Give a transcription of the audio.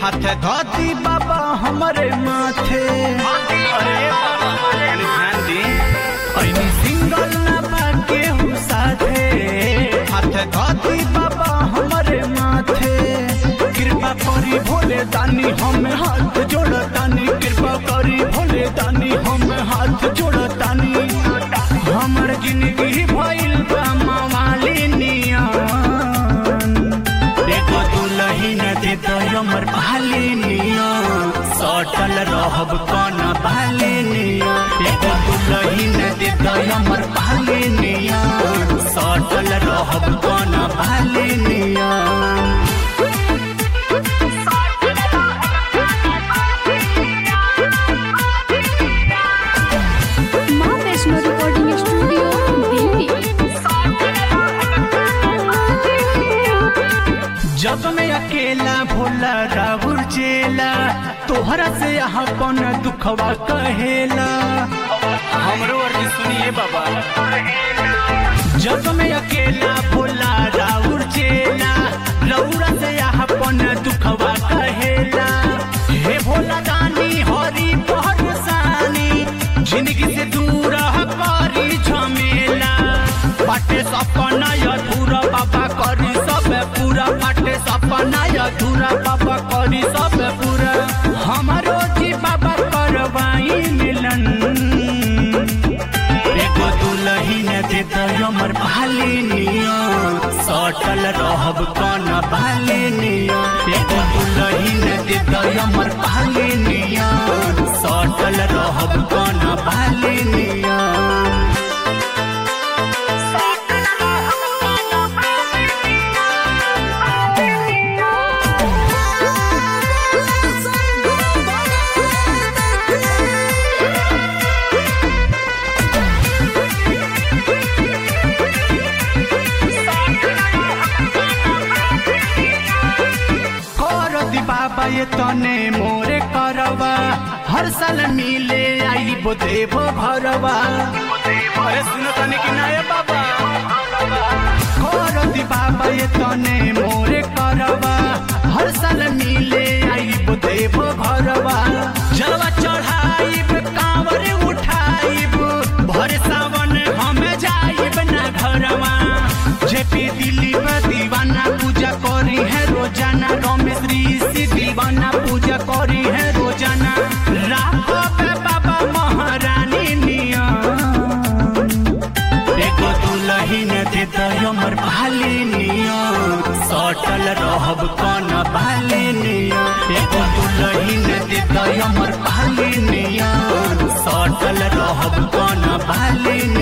हाथ धोती बाबा हमारे माथे अरे बाबा ध्यान दी ऐनी सिंगल ना बाके हूँ साथे हाथ धोती बाबा हमारे माथे कृपा करी भोले दानी हम हाथ जोड़तानी कृपा करी भोले दानी हम हाथ जोड़तानी हमर जिंदगी भइल बा मवाली नियन देखो दुलही न दे तो हमर भाली नियन सटल रहब कन भाली नियन देखो दुलही न दे तो हमर भाली नियन सटल रहब कन भाली नियन माँ वैष्णो रिकॉर्डिंग स्टूडियो दिल्ली जब मैं अकेला भोला राहुल चेला तोहरा से अपन दुखवा कहेला हमरो अर्जी सुनिए बाबा जब मैं अकेला भोला राहुल चेला रौरा से अपन दुखवा कहेला हे भोला दानी हरी पहरसानी जिंदगी से दूर करी झमेला पाटे सपना अधूरा बाबा करी सब पूरा पाटे सपना अधूरा बाबा करी सब पूरा हमारो जी बाबा करवाई मिलन एगो दुलही ने दे दो हमर भाली निया सटल रहब कन भाली निया एगो दुलही ने दे दो हमर भाली निया सटल रहब कन भाली निया कर दी बाबा ये तने मोरे करवा हर साल मिले आई बो देवो भरवा अरे सुनो तने कि ना ये बाबा कर दी बाबा ये तने मोरे करवा हर साल मिले आई बो देवो भरवा जलवा चढ़ाइब कांवर उठाइब भर सावन हम जाइब ना घरवा जेपी दिल्ली में दीवाना पूजा करी है रोजाना रमेश ऋषि दीवाना पूजा करी है रोजाना राखो पे बाबा महारानी नियम देखो दुलही ने दे दो हमर भाली नियम सटल रहब कन भाली नियम एगो दुलही ने दे दो हमर भाली नियम सटल रहब कन भाली